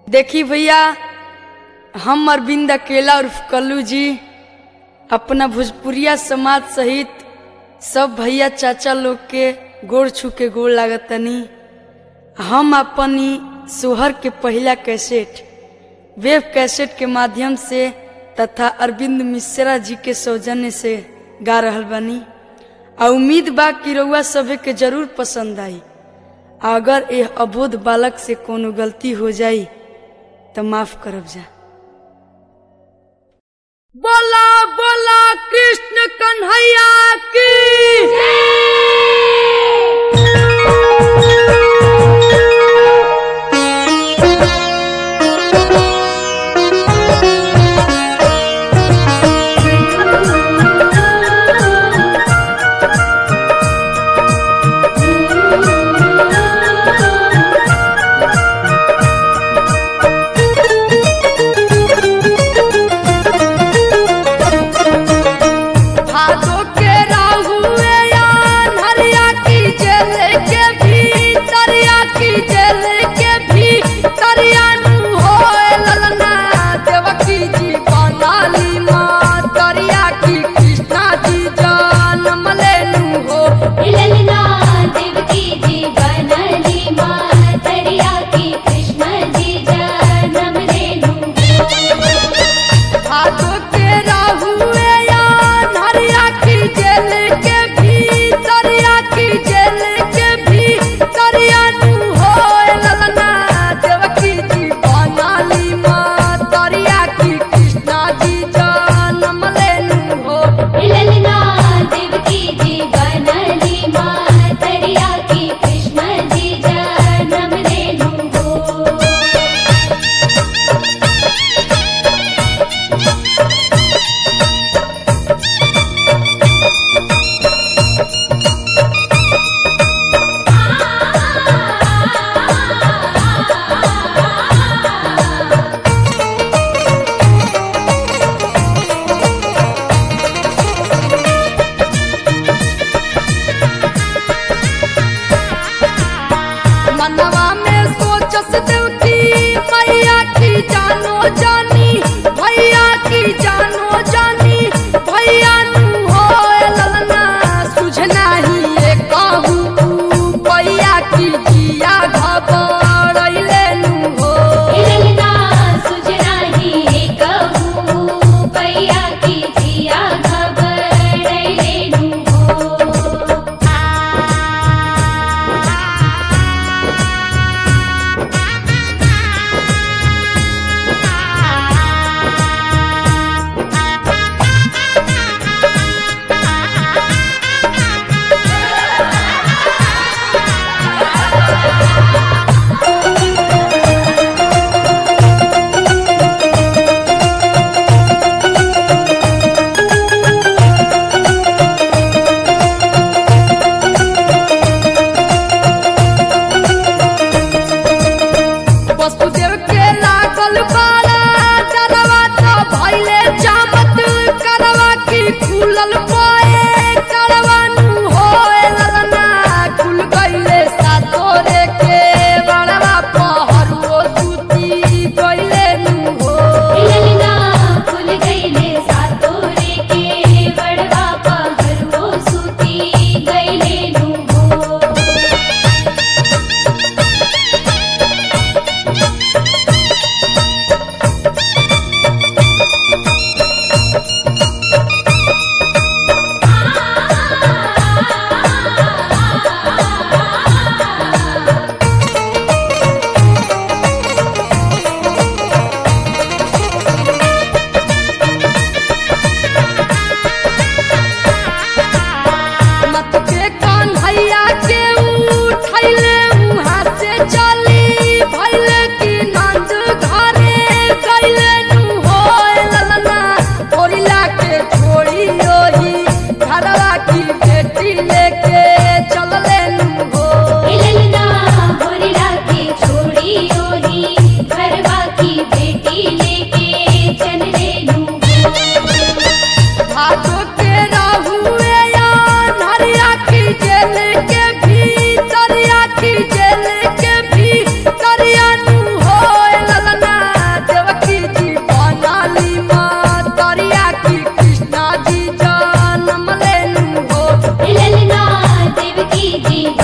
देखी भैया हम अरविंद अकेला उर्फ कल्लू जी अपना भोजपुरिया समाज सहित सब भैया चाचा लोग के गोड़ छू के गोड़ लागतनी हम अपनी सोहर के पहला कैसेट वेब कैसेट के माध्यम से तथा अरविंद मिश्रा जी के सौजन्य से गा रहल बानी आ उम्मीद बा कि रउआ सभे के जरूर पसंद आई अगर यह अबोध बालक से कोनो गलती हो जाई तो माफ करब जा बोला बोला कृष्ण कन्हैया की भादो के राहुए या जी जन्म लेनु हो ललना देवकी जी